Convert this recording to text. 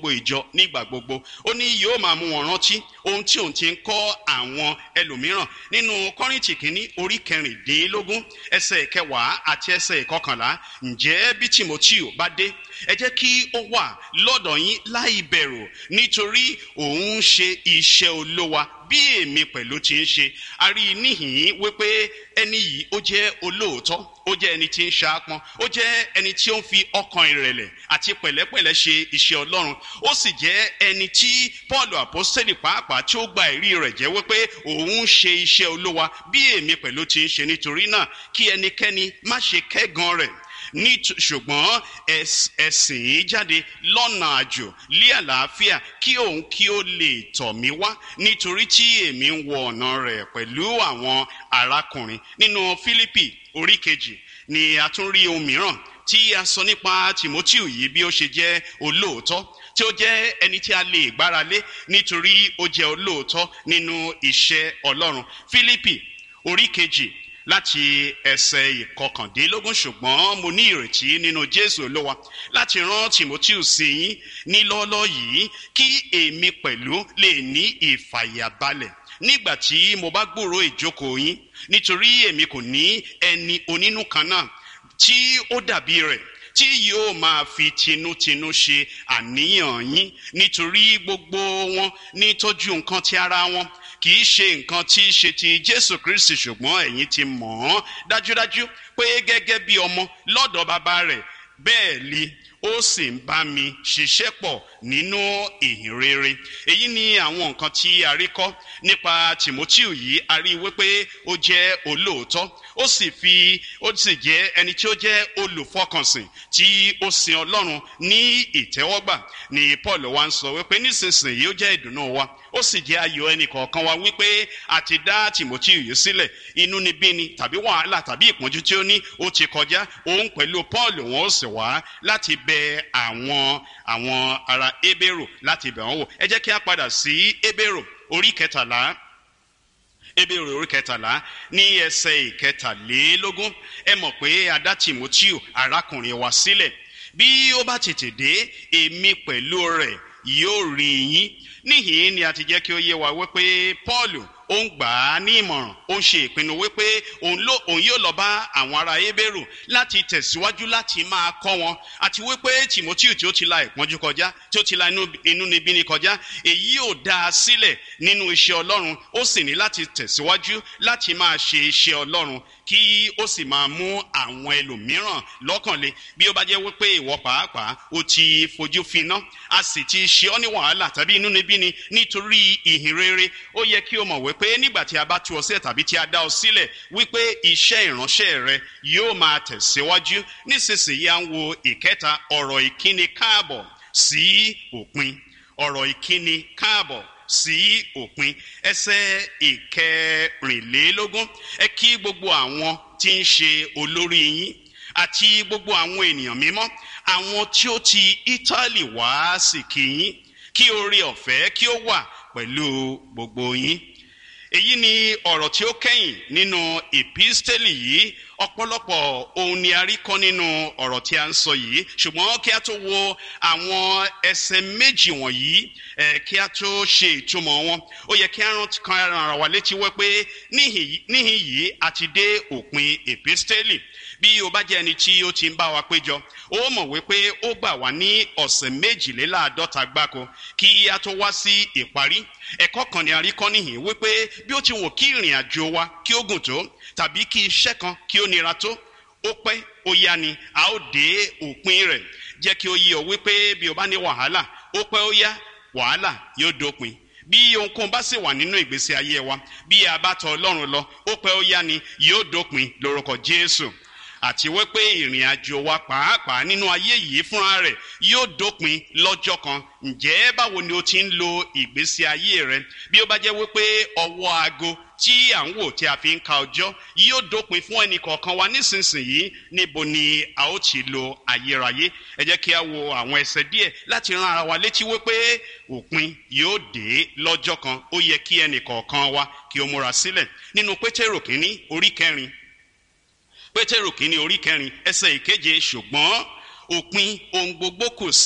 gbogbo ìjọ nígbà gbogbo ó ní yóò máa mú wọn rántí ohun tí òun ti ń kọ́ àwọn ẹlòmíràn nínú kọ́rìntì kínní orí kẹrìndínlógún ẹsẹ̀ ìkẹwàá àti ẹsẹ̀ ìkọkànlá ǹjẹ́ bí timoteo bá dé ẹ jẹ́ kí ó wà lọ́dọ̀ yín láì bẹ̀rù nítorí òun ń ṣe iṣẹ́ olówa bí èmi pẹ̀lú ti ń ṣe a rí i níhìn-ín wípé ẹni yìí ó jẹ́ olóòótọ́ ó jẹ́ ẹni tí ń ṣaápọn ó jẹ́ ẹni tí ó ń fi ọkàn ìrẹ̀lẹ̀ àti pẹ̀lẹ́pẹ̀lẹ́ ṣe iṣẹ́ ọlọ́run ó sì jẹ́ ẹni tí paul apostoli pàápàá tí ó gba ẹ̀rí rẹ̀ jẹ́ wípé òun ń ṣe iṣẹ́ olówa bí èmi pẹ̀lú ti ń ṣe nítorí náà kí ẹnikẹ́ni má ṣe kẹ́gan rẹ̀ ní ṣùgbọ́n ẹ̀sìn jáde lọ́nà àjò lé àlàáfíà kí òun kí ó lè tọ̀ mí wá nítorí tí èmi ń wọ ọ̀nà rẹ̀ pẹ̀lú àwọn arákùnrin nínú fílípì orí kejì ni a tún rí ohun mìíràn tí a sọ nípa timoteo yìí bí ó ṣe jẹ́ olóòótọ́ tí ó jẹ́ ẹni tí a lè gbára lé nítorí ó jẹ́ olóòótọ́ nínú iṣẹ́ ọlọ́run fílípì orí kejì láti ẹsẹ̀ ìkọkàndínlógún ṣùgbọ́n mo ní ìrètí nínú jésù olówa láti rán timoteo sí yín ní lọ́ọ́lọ́ yìí kí èmi pẹ̀lú lè ní ìfàyàbalẹ̀ nígbà tí mo bá gbúrò ìjókòó yín nítorí èmi kò ní ẹni onínú kan náà tí ó dàbí rẹ̀ tí yóò máa fi tinútinú ṣe àníyàn yín nítorí gbogbo wọn ní tọ́jú nǹkan ti ara wọn kì í ṣe nǹkan tí í ṣe ti jésù kristi ṣùgbọ́n ẹ̀yin ti mọ̀ ọ́n dájúdájú pé gẹ́gẹ́ bí ọmọ lọ́dọ̀ bàbá rẹ̀ bẹ́ẹ̀ li ó sì ń bá mi ṣiṣẹ́ pọ̀ nínú ìhìn rere èyí ni àwọn nǹkan tí a rí kọ́ nípa timoteo yìí a rí wípé ó jẹ́ olóòótọ́ ó sì fi ó sì jẹ́ ẹni tí ó jẹ́ olùfọkànsìn tí ó sin ọlọ́run ní ìtẹ́wọ́gbà ni paul wa ń sọ wípé nísinsìnyí ó jẹ́ ìdùnnú wa ó sì jẹ́ ayọ̀ ẹnì kọ̀ọ̀kan wa wípé a ti dá timoteo yìí sílẹ̀ inú ni bí ni tàbí wàhálà tàbí ìpọ́njú tí ó ní ó ti kọjá òun pẹ̀lú paul wọn ó sì wá láti bẹ àwọn àwọn ará ebèrò láti bẹ̀ wọ́n wò ẹ jẹ́ kí a padà sí ebèrò orí kẹtàlá ebèrò orí kẹtàlá ní ẹsẹ̀ ìkẹtàlélógún ẹ mọ̀ pé adá timoteo arákùnrin wa sílẹ̀ bí ó bá tètè dé èmi pẹ̀lú rẹ̀ yóò rí yín níhìn ni a ti jẹ́ kí ó yé wa wípé paul ó ń gbà á ní ìmọ̀ràn ó ń ṣe ìpinnu wípé òun yóò lọ bá àwọn ará ebèrò láti tẹ̀síwájú láti máa kọ́ wọn àti wípé timoteo tí ó ti la ìpọ́njú kọjá tí ó ti la inú níbí ni kọjá èyí ò dá a sílẹ̀ nínú iṣẹ́ ọlọ́run ó sì ní láti tẹ̀síwájú láti máa ṣe iṣẹ́ ọlọ́run kí ó sì máa mú àwọn ẹlòmíràn lọ́kànlé bí ó bá jẹ́ wípé ìwọ pàápàá ó ti fojú finá a sì ti ṣe ọ́ ní wàhálà tàbí inú níbí ni nítorí ìhìn rere ó yẹ kí o mọ̀ wípé nígbà tí a bá tú ọ sílẹ̀ tàbí tí a dá ọ sílẹ̀ wípé iṣẹ́ ìránṣẹ́ rẹ yóò máa tẹ̀síwájú nísinsìnyí à ń wo ìkẹta ọ̀rọ̀ ìkíni káàbọ̀ sí òpin ọ̀rọ̀ ìkíni káàbọ̀ sí òpin ẹsẹ̀ ìkẹrìnlélógún ẹ kí gbogbo àwọn tí ń ṣe olórí yín àti gbogbo àwọn ènìyàn mímọ́ àwọn tí ó ti ítálì wá sí kí yín kí oore ọ̀fẹ́ kí ó wà pẹ̀lú gbogbo yín èyí ni ọ̀rọ̀ tí ó kẹ́yìn nínú ìpísítẹ́lì yìí ọ̀pọ̀lọpọ̀ ohun ni a rí kọ́ nínú ọ̀rọ̀ tí a ń sọ yìí ṣùgbọ́n kí a tó wo àwọn ẹsẹ̀ méjì wọ̀nyí ẹ̀ kí a tó ṣe ìtumọ̀ wọn ó yẹ kí a rántí kan ara wa létí wẹ́ pé níhìn yìí a ti dé òpin ìpísítẹ́lì bí o bá jẹ́ ẹni tí ó ti ń bá wa péjọ ó mọ̀ wípé ó gbà wá ní ọ̀sẹ̀ méjìléláàádọ́ta gbáko kí a tó wá sí ìparí ẹ̀kọ́ kan ni a rí kọ́ níhìn wípé bí ó ti wò kí ìrìn àjò wa kí ó gùn tó tàbí kí iṣẹ́ kan kí ó nira tó ó pẹ́ ó yá ni a ó dé òpin rẹ̀ jẹ́ kí ó yí ọ wípé bí o bá ní wàhálà ó pẹ́ ó yá wàhálà yóò dópin bí ohunkóhun bá sì wà nínú ìgbésí ayé wa bí a bá tọ ọlọ́run lọ ó pẹ́ ó yá ni yóò dópin lórúkọ jésù àti wípé ìrìn àjò wa pàápàá nínú ayé yìí fúnra rẹ̀ yóò dópin lọ́jọ́ kan ǹjẹ́ báwo ni o ti ń lo ìgbésí ayé rẹ bí ó bá jẹ́ wípé ọwọ́ aago tí à ń wò tí a fi ń ka ọjọ́ yóò dópin fún ẹnì kọ̀ọ̀kan wa nísinsìnyí níbo ni a ó ti lo ayérayé ẹ jẹ́ kí a wo àwọn ẹsẹ̀ díẹ̀ láti ran ara wa létí wípé òpin yóò dé lọ́jọ́ kan ó yẹ kí ẹnì kọ̀ọ̀kan wa kí o múra sílẹ̀ nínú pétérò kínní orí kẹrin pétérù kínní orí kẹrin ẹsẹ ìkeje ṣùgbọ́n òpin ohun gbogbo kù sí.